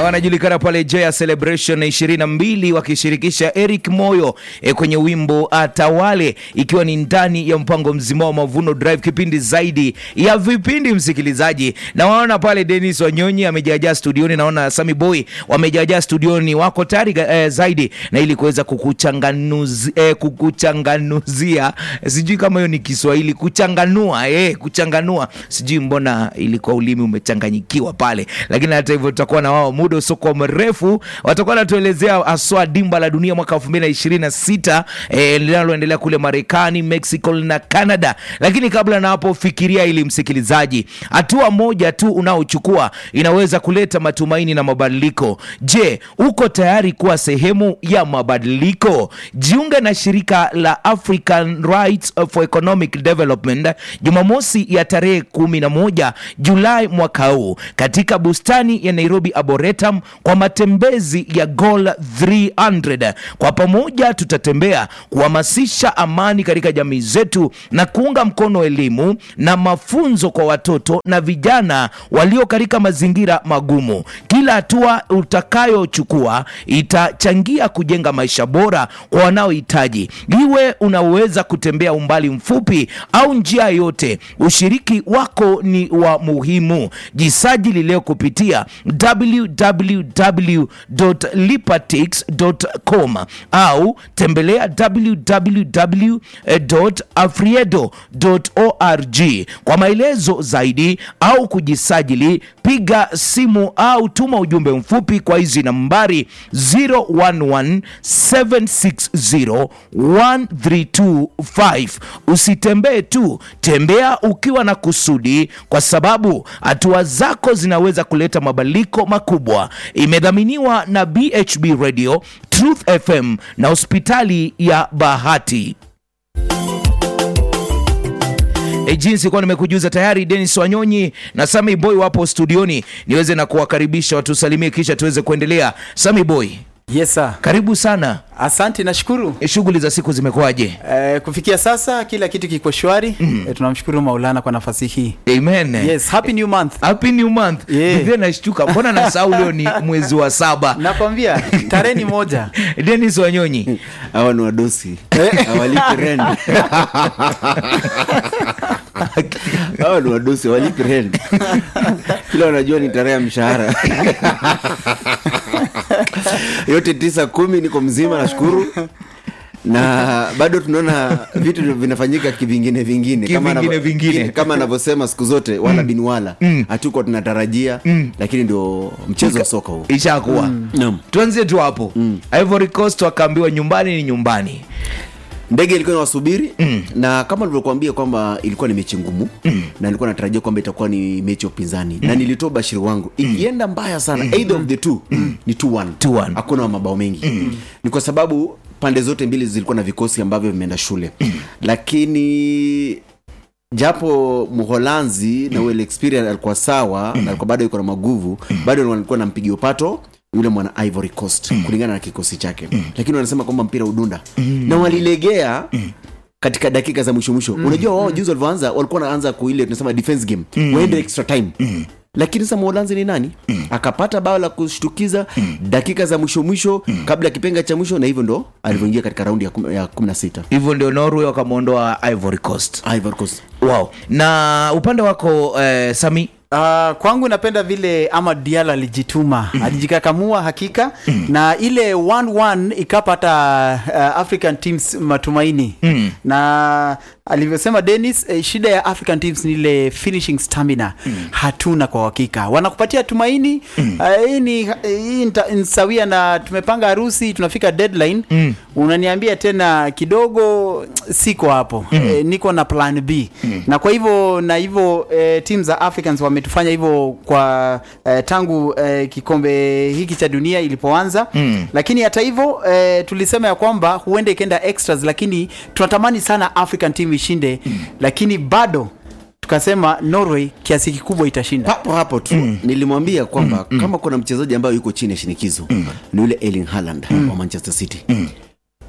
wanajulikana pale Joya Celebration 22 wakishirikisha Eric Moyo e, kwenye wimbo Atawale, ikiwa ni ndani ya mpango mzima wa Mavuno Drive, kipindi zaidi ya vipindi msikilizaji. Na waona pale Dennis Wanyonyi amejaajaa studioni, naona Sami Boy wamejaajaa studioni, wako tayari eh, zaidi na ili kuweza kukuchanganuzi, eh, kukuchanganuzia, sijui kama hiyo ni Kiswahili, kuchanganua eh, kuchanganua, sijui mbona ilikuwa ulimi umechanganyikiwa pale, lakini hata hivyo tutakuwa na wao muda usiokuwa mrefu, watakuwa wanatuelezea aswa dimba la dunia mwaka 2026 eh, linaloendelea kule Marekani, Mexico na Canada. Lakini kabla na hapo, fikiria ili msikilizaji, hatua moja tu unaochukua inaweza kuleta matumaini na mabadiliko. Je, uko tayari kuwa sehemu ya mabadiliko? Jiunge na shirika la African Rights for Economic Development Jumamosi ya tarehe 11 Julai mwaka huu katika bustani ya Nairobi Arboretum kwa matembezi ya Goal 300. Kwa pamoja tutatembea kuhamasisha amani katika jamii zetu na kuunga mkono elimu na mafunzo kwa watoto na vijana walio katika mazingira magumu. Kila hatua utakayochukua itachangia kujenga maisha bora kwa wanaohitaji. Iwe unaweza kutembea umbali mfupi au njia yote, ushiriki wako ni wa muhimu. Jisajili leo kupitia www.lipatix.com au tembelea www.afriedo.org kwa maelezo zaidi au kujisajili, piga simu au tuma ujumbe mfupi kwa hizi nambari 0117601325. Usitembee tu, tembea ukiwa na kusudi, kwa sababu hatua zako zinaweza kuleta mabadiliko makubwa. Imedhaminiwa na BHB Radio, Truth FM na hospitali ya Bahati. E, jinsi kuwa nimekujuza tayari, Dennis Wanyonyi na Sami Boy wapo studioni, niweze na kuwakaribisha watusalimie, kisha tuweze kuendelea. Sami Boy, Yes sir. karibu sana. Asante, nashukuru. E, shughuli za siku zimekuwaje? Eh, kufikia sasa kila kitu kiko shwari. Eh, tunamshukuru Maulana kwa nafasi hii. Amen. Yes, happy new month. Happy new month. Yeah. Vivyo nashtuka, mbona nasahau leo ni mwezi wa saba. Nakwambia tarehe ni moja. Dennis Wanyonyi, hawa ni wadosi hawalipi rent hawa ni wadosi hawalipi rent kila wanajua ni tarehe ya mshahara yote tisa kumi niko mzima nashukuru na bado tunaona vitu vinafanyika kivingine vingine Kama Kivingine anavyo- vingine. kama anavyosema siku zote wala bin wala hatuko tunatarajia lakini ndio mchezo wa soka huu ishakuwa Naam. tuanzie tu hapo. Ivory Coast wakaambiwa nyumbani ni nyumbani. ndege ilikuwa inawasubiri mm. na kama nilivyokuambia kwamba ilikuwa ni mechi ngumu mm. na nilikuwa natarajia kwamba itakuwa ni mechi ya upinzani mm. na nilitoa bashiri wangu ikienda mbaya sana mm. either of the two mm. ni 2-1 2-1. hakuna mabao mengi mm. ni kwa sababu pande zote mbili zilikuwa na vikosi ambavyo vimeenda shule mm. lakini japo mholanzi na ule experience alikuwa sawa na alikuwa bado yuko na maguvu bado walikuwa nampigia upato yule mwana ivory coast kulingana na kikosi chake lakini wanasema kwamba mpira udunda na walilegea katika dakika za mwisho mwisho unajua wao juzi walivyoanza walikuwa wanaanza kuile tunasema defense game waende extra time lakini sasa mholanzi ni nani akapata bao la kushtukiza dakika za mwisho mwisho kabla ya kipenga cha mwisho na hivyo ndo alivyoingia katika raundi ya kum- ya kumi na sita Hivyo ndio Norway wakamwondoa Ivory Coast. ivory coast Wow. Na upande wako eh, Sami Uh, kwangu napenda vile Amad Diallo alijituma alijikakamua hakika na ile 1-1 ikapata uh, African teams matumaini na alivyosema Dennis eh, shida ya African teams ni ile finishing stamina hatuna kwa hakika wanakupatia tumaini uh, hii ni hii nita- ni sawia na tumepanga harusi tunafika deadline unaniambia tena kidogo siko hapo eh, niko na plan B na kwa hivyo na hivyo eh, team za Africans wametufanya hivyo kwa eh, tangu eh, kikombe hiki cha dunia ilipoanza Mm. lakini hata hivyo eh, tulisema ya kwamba huenda ikaenda extras lakini tunatamani sana African team ishinde lakini bado tukasema Norway kiasi kikubwa itashinda hapo hapo tu nilimwambia kwamba kama kuna mchezaji ambayo yuko chini ya shinikizo ni yule Erling Haaland wa Manchester City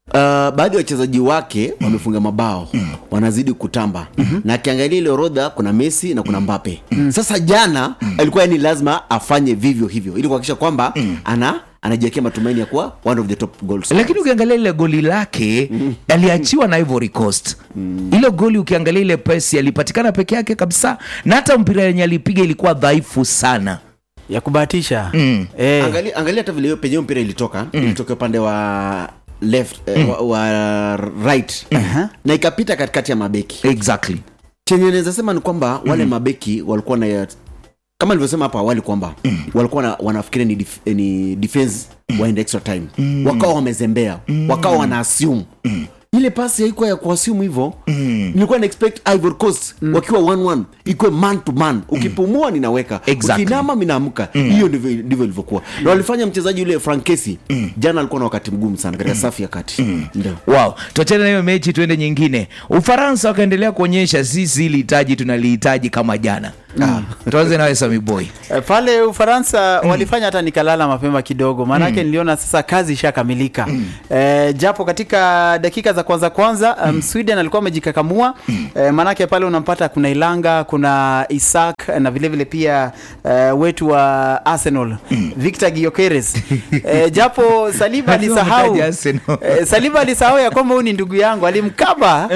baadhi ya wachezaji wake wamefunga mabao wanazidi kutamba na akiangalia ile orodha kuna messi na kuna mbape sasa jana alikuwa yani lazima afanye vivyo hivyo ili kuhakikisha kwamba ana anajiwekea matumaini ya kuwa one of the top goals lakini ukiangalia ile goli lake aliachiwa na Ivory Coast ile goli ukiangalia ile pesi alipatikana peke yake kabisa na hata mpira yenye alipiga ilikuwa dhaifu sana ya kubahatisha Mm. eh, angalia, angalia hata vile hiyo penye hiyo mpira ilitoka ilitoka upande wa left eh, wa, wa right na ikapita katikati ya mabeki exactly chenye naweza sema ni kwamba wale mabeki walikuwa na kama nilivyosema hapo awali kwamba walikuwa na, wanafikiria ni, dif, ni defense waende extra time wakawa wamezembea wakawa wana assume ile pasi haikuwa ya kuassume hivyo nilikuwa na expect Ivory Coast wakiwa 1-1 ikuwe man to man ukipumua ninaweka Exactly. ukinama minaamka hiyo ndivyo ndivyo ilivyokuwa na walifanya mchezaji yule Frank Kessy jana alikuwa na wakati mgumu sana katika safu ya kati ndio wow tuachane na hiyo mechi tuende nyingine ufaransa wakaendelea kuonyesha sisi hili hitaji tunalihitaji kama jana tuanze nawe samiboy Eh, pale ufaransa walifanya hata nikalala mapema kidogo maanake niliona sasa kazi ishakamilika eh, japo katika dakika za kwanza kwanza um, sweden alikuwa amejikakamua eh, maanake pale unampata kuna ilanga kuna isak eh, na vilevile vile pia eh, wetu wa arsenal victor giokeres eh, japo saliba Lazima alisahau mtaje Arsenal. eh, saliba alisahau ya kwamba huyu ni ndugu yangu alimkaba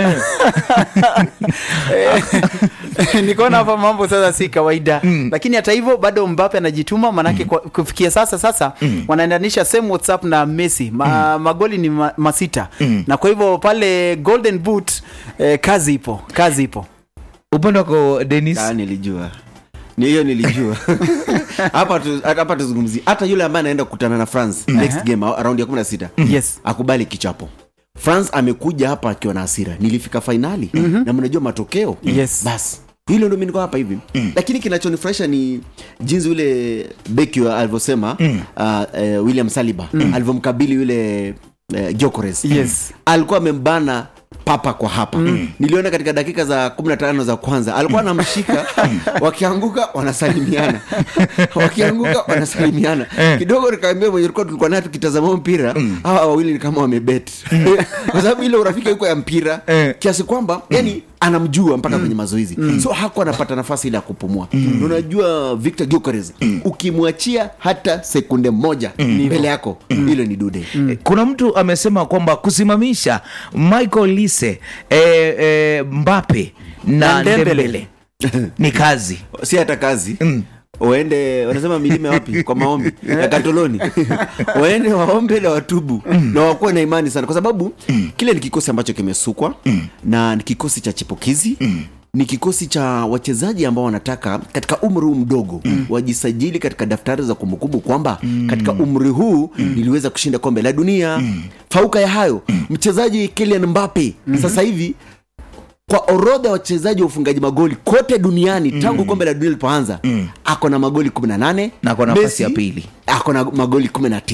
Eh, nikaona hapa mambo sasa si kawaida lakini hata hivyo bado mbape anajituma manake kwa, kufikia sasa sasa wanaendanisha same whatsapp na messi ma, magoli ni ma, masita na kwa hivyo pale golden boot eh, kazi ipo kazi ipo upande wako denis Ah, nilijua ni hiyo nilijua hapa tu, hapa tuzungumzie hata yule ambaye anaenda kukutana na france next game around ya 16 yes akubali kichapo france amekuja hapa akiwa na hasira nilifika fainali na mnajua matokeo Yes. basi hilo ndo mi niko hapa hivi lakini kinachonifurahisha ni jinsi yule beki wa alivyosema uh, eh, william saliba alivyomkabili yule uh, jokores Yes. alikuwa amembana papa kwa hapa niliona katika dakika za 15 za kwanza alikuwa anamshika wakianguka wanasalimiana wakianguka wanasalimiana kidogo nikaambia mwenye tulikuwa tulikuwa naye tukitazama mpira hawa wawili ni kama wamebet kwa sababu ile urafiki yuko ya mpira kiasi kwamba yani anamjua mpaka kwenye mazoezi so hakuwa anapata nafasi ile ya kupumua Na unajua victor Gyökeres ukimwachia hata sekunde moja mbele yako hilo ni dude kuna mtu amesema kwamba kusimamisha michael lise eh, eh, mbape na Na Dembele. ndembele ni kazi si hata kazi waende wanasema milime wapi kwa maombi ya katoloni waende waombe na watubu na wakuwe na imani sana kwa sababu kile ni kikosi ambacho kimesukwa na ni kikosi cha chipukizi ni kikosi cha wachezaji ambao wanataka katika umri huu mdogo wajisajili katika daftari za kumbukumbu kwamba katika umri huu niliweza kushinda kombe la dunia fauka ya hayo mchezaji Kylian Mbappe sasa hivi kwa orodha ya wachezaji wa ufungaji magoli kote duniani tangu kombe la dunia lilipoanza ako na magoli 18 Na ako nafasi Messi ya pili. ako na magoli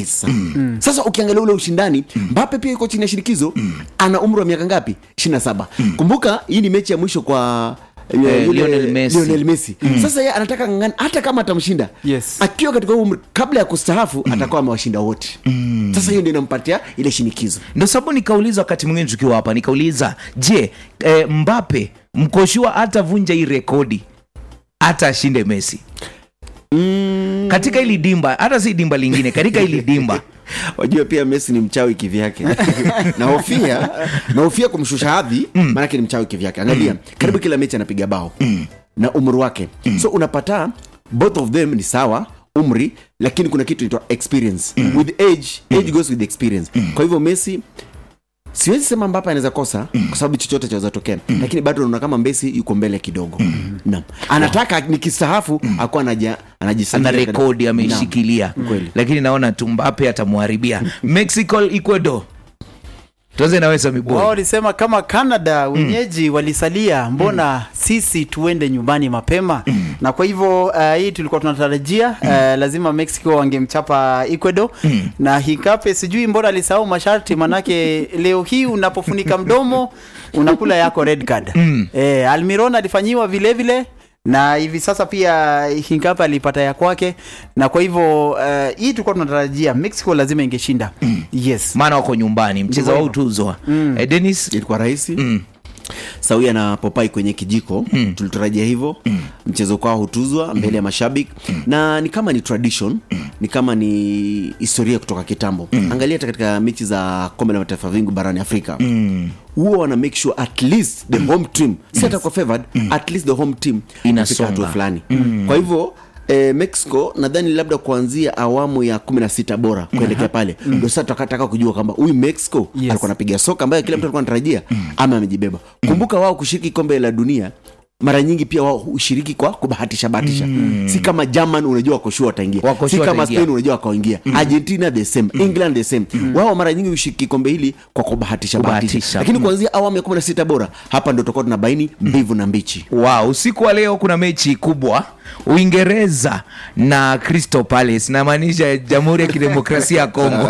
19 sasa ukiangalia ule ushindani mbape pia yuko chini ya shinikizo ana umri wa miaka ngapi 27 kumbuka hii ni mechi ya mwisho kwa eh, Eh, yule Lionel Messi. Lionel Messi. sasa yeye anataka ng'ang'ana hata kama atamshinda Yes. akiwa katika umri kabla ya kustahafu atakuwa amewashinda wote sasa hiyo ndio inampatia ile shinikizo ndo sababu nikauliza wakati mwingine tukiwa hapa nikauliza je eh, mbape mkoshua hatavunja hii rekodi hata ashinde messi katika hili dimba hata si dimba lingine katika hili dimba wajua pia messi ni mchawi kivyake nahofia nahofia kumshusha hadhi maanake ni mchawi kivyake angalia karibu kila mechi anapiga bao na umri wake so unapata both of them ni sawa umri lakini kuna kitu inaitwa experience with age age goes with experience kwa hivyo messi siwezi sema mbape anaweza kosa kwa sababu chochote chaweza tokea lakini bado naona kama mbesi yuko mbele kidogo naam anataka nikistahafu akuwa anaja- ana anajisajili katika- rekodi Naam. ameishikilia Kweli. lakini naona tu mbape atamwharibia mexico ecuador tuanze nawe wao samiboy walisema kama canada wenyeji walisalia mbona sisi tuende nyumbani mapema na kwa hivyo uh, hii tulikuwa tunatarajia uh, lazima mexico wangemchapa ecuador na hikape sijui mbona alisahau masharti manake leo hii unapofunika mdomo unakula yako red card eh, almiron alifanyiwa vilevile na hivi sasa pia Hinkapa alipata ya kwake, na kwa hivyo uh, hii tulikuwa tunatarajia Mexico lazima ingeshinda yes. maana wako nyumbani mchezo Ndivyo wao hivyo. utuzwa eh, Dennis ilikuwa rahisi sawia na popai kwenye kijiko tulitarajia hivyo mchezo kwao hutuzwa mbele ya mashabiki na ni kama ni tradition ni kama ni historia kutoka kitambo angalia hata katika mechi za kombe la mataifa vingu barani afrika huwa wana make sure at least the home team si hata kwa favored at least the home team Inasonga. inafika hatua fulani kwa hivyo Eh, mexico nadhani labda kuanzia awamu ya kumi na sita bora kuelekea pale ndo sasa tukataka kujua kwamba huyu mexico Yes. alikuwa anapiga soka ambayo kila mtu alikuwa anatarajia ama amejibeba kumbuka wao kushiriki kombe la dunia mara nyingi pia wao hushiriki kwa kubahatisha bahatisha si kama german unajua wakoshua wataingia Wako si sure kama wataingia. spain unajua wakaingia argentina the same england the same wao mara nyingi hushiriki kombe hili kwa kubahatisha Kubahatisha. bahatisha lakini kuanzia awamu ya kumi na sita bora hapa ndo tutakuwa tunabaini mbivu na mbichi wow, usiku wa leo kuna mechi kubwa uingereza na crystal palace namaanisha jamhuri ya kidemokrasia ya kongo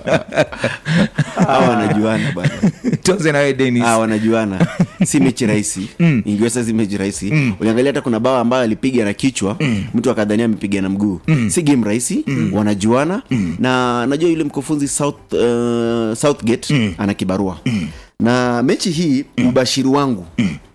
hawa wanajuana bana tuanze nawe denis Ah, wanajuana si mechi rahisi ingiwesa si mechi rahisi uliangalia hata kuna bao ambayo alipiga na kichwa mtu akadhania amepiga na mguu si game rahisi wanajuana na najua yule mkufunzi South, uh, southgate ana kibarua na mechi hii ubashiri wangu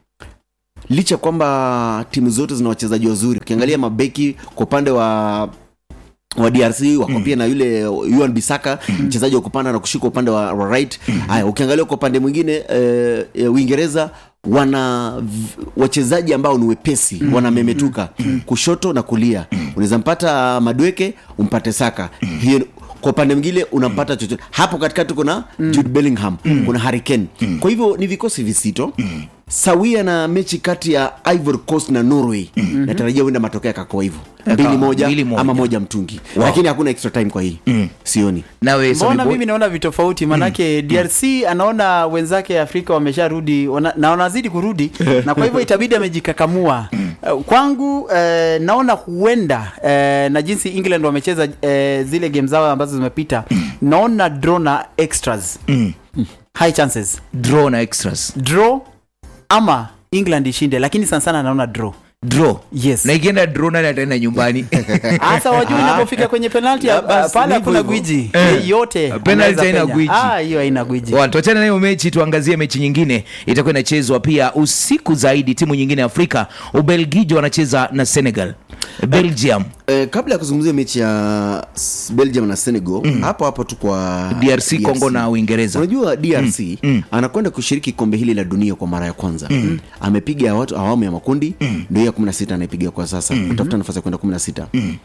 licha kwamba timu zote zina wachezaji wazuri ukiangalia mabeki kwa upande wa wa drc wako pia na yule yuan bisaka mchezaji wa kupanda na kushika upande wa, wa right haya ukiangalia kwa upande mwingine eh, eh, uingereza wana v- wachezaji ambao ni wepesi wanamemetuka kushoto na kulia unaweza mpata madweke umpate saka hiyo kwa upande mwingine unampata chochote hapo katikati kuna jude bellingham kuna hurricane kwa hivyo ni vikosi visito sawia na mechi kati ya ivory coast na norway natarajia huenda matokeo yakakoa hivyo mbili moja, mbili moja. ama moja mtungi lakini hakuna extra time kwa hii sioni nawe mbona Samiboy? mimi naona vitofauti manake drc anaona wenzake afrika wamesharudi wana- na wanazidi kurudi na kwa hivyo itabidi amejikakamua Uh, kwangu uh, naona huenda uh, na jinsi england wamecheza uh, zile game zao ambazo zimepita naona draw na extras high chances draw na extras draw ama england ishinde lakini sana sana naona draw draw yes na ikienda draw nani ataenda nyumbani hasa wajua inapofika kwenye penalti Ya, uh, basi, pale ndivyo hakuna hivyo. gwiji Eh. yote Penalty anaweza haina penya. gwiji. Ah, hiyo haina gwiji Wa, tuachane na hiyo mechi tuangazie mechi nyingine itakuwa inachezwa pia usiku zaidi timu nyingine ya afrika ubelgiji wanacheza na senegal belgium Eh, kabla ya kuzungumzia mechi ya s- belgium na senegal hapo hapo tu kwa drc congo na uingereza unajua drc anakwenda kushiriki kombe hili la dunia kwa mara ya kwanza amepiga watu awamu ya makundi ndio ya 16 anaipiga kwa sasa utafuta nafasi ya kwenda 16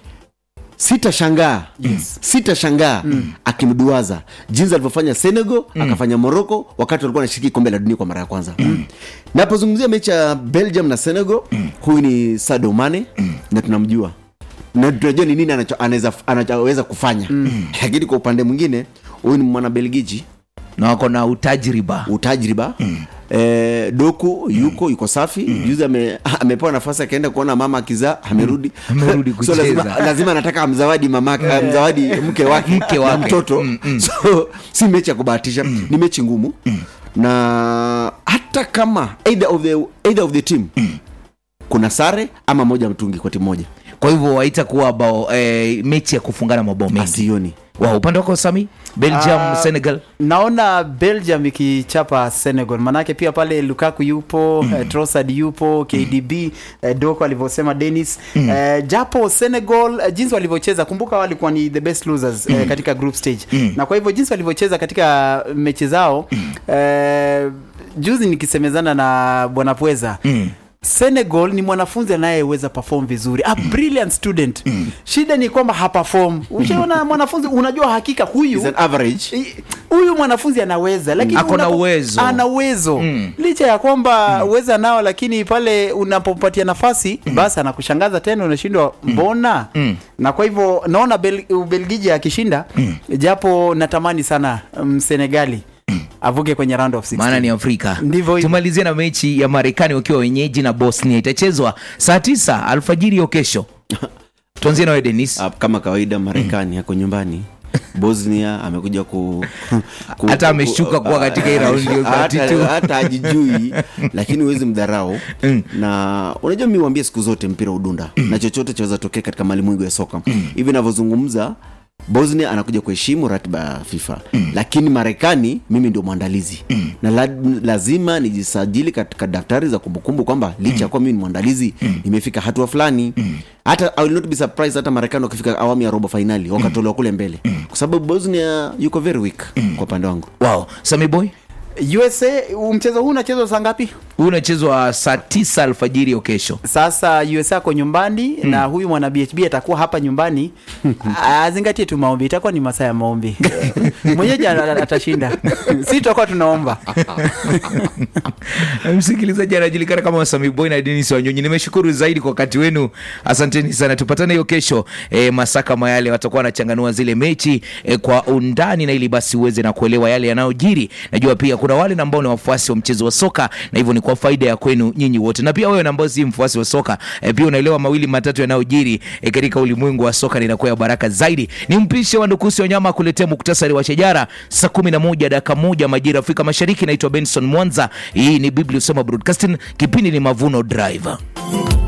sitashangaa yes. sitashangaa akimduaza jinsi alivyofanya senegal akafanya morocco wakati walikuwa anashiriki kombe la dunia kwa mara ya kwanza napozungumzia mechi ya belgium na senegal huyu ni Sadio Mane na tunamjua na tunajua ni nini anacho- anaweza anachoweza kufanya lakini kwa upande mwingine huyu ni mwana belgiji na wako na utajriba utajriba Eh, doku yuko yuko safi juzi ame, amepewa nafasi akaenda kuona mama akizaa amerudi Amerudi so kucheza. lazima, lazima anataka amzawadi mama amzawadi mke wake Mke na wake. mtoto so si mechi ya kubahatisha ni mechi ngumu na hata kama either of the, either of the team kuna sare ama moja mtungi kwa timu moja kwa hivyo haitakuwa bao eh, mechi ya kufungana mabao mengi asioni wa upande wako sami belgium Ah, senegal naona belgium ikichapa senegal manake pia pale lukaku yupo mm. uh, trosad yupo kdb uh, doko alivyosema denis mm. uh, japo senegal uh, jinsi walivyocheza kumbuka walikuwa ni the best losers uh, katika group stage mm. na kwa hivyo jinsi walivyocheza katika mechi zao uh, juzi nikisemezana na bwana pweza mm senegal ni mwanafunzi anayeweza perform vizuri a brilliant student shida ni kwamba haperform ushaona mwanafunzi unajua hakika huyu Is an average I- huyu mwanafunzi anaweza lakini Ako na unapo- uwezo. ana uwezo licha ya kwamba uweza nao lakini pale unapompatia nafasi basi anakushangaza tena unashindwa mbona na kwa hivyo naona Bel, ubelgiji akishinda japo natamani sana msenegali avuke kwenye round of 16. maana ni afrika Ndivyo hivyo. tumalizie na mechi ya marekani wakiwa wenyeji na bosnia itachezwa saa tisa alfajiri hiyo kesho tuanzie nawe denis Ah, kama kawaida marekani yako nyumbani bosnia amekuja ku, ku Hata ameshuka kuwa katika hii raundi ya hata- 32. hata ajijui lakini huwezi mdharau na unajua mi wambia siku zote mpira udunda na chochote chaweza tokea katika malimwengu ya soka hivi navyozungumza bosnia anakuja kuheshimu ratiba ya fifa lakini marekani mimi ndio mwandalizi na la, lazima nijisajili katika daftari za kumbukumbu kwamba licha ya kuwa mimi ni mwandalizi nimefika hatua fulani hata I will not be surprised hata marekani wakifika awamu ya robo fainali wakatolewa kule mbele kwa sababu bosnia yuko very weak kwa upande wangu wow sami boy usa mchezo huu unachezwa saa ngapi huu unachezwa saa tisa alfajiri ya kesho sasa usa ako nyumbani na huyu mwana bhb atakuwa hapa nyumbani azingatie tu maombi itakuwa ni masaa ya maombi mwenyeji a- a- atashinda si tutakuwa tunaomba msikilizaji anajulikana kama Sami Boy na Denis Wanyonyi. Nimeshukuru zaidi kwa wakati wenu, asanteni sana. Tupatane hiyo kesho e, masaa kama yale, watakuwa wanachanganua zile mechi e, kwa undani, na ili basi uweze na kuelewa yale yanayojiri. Najua pia kuna wale ambao ni wafuasi wa mchezo wa soka, na hivyo ni kwa faida ya kwenu nyinyi wote, na pia wewe na ambao si mfuasi wa soka e, pia unaelewa mawili matatu yanayojiri e, katika ulimwengu wa soka, na inakuwa ya baraka zaidi. Ni mpishe wa Ndukusi Wanyama kuletea muktasari wa shajara saa kumi na moja dakika moja majira Afrika Mashariki. Naitwa Benson Mwanza, hii ni Biblia Usema Broadcasting, kipindi ni Mavuno Drive.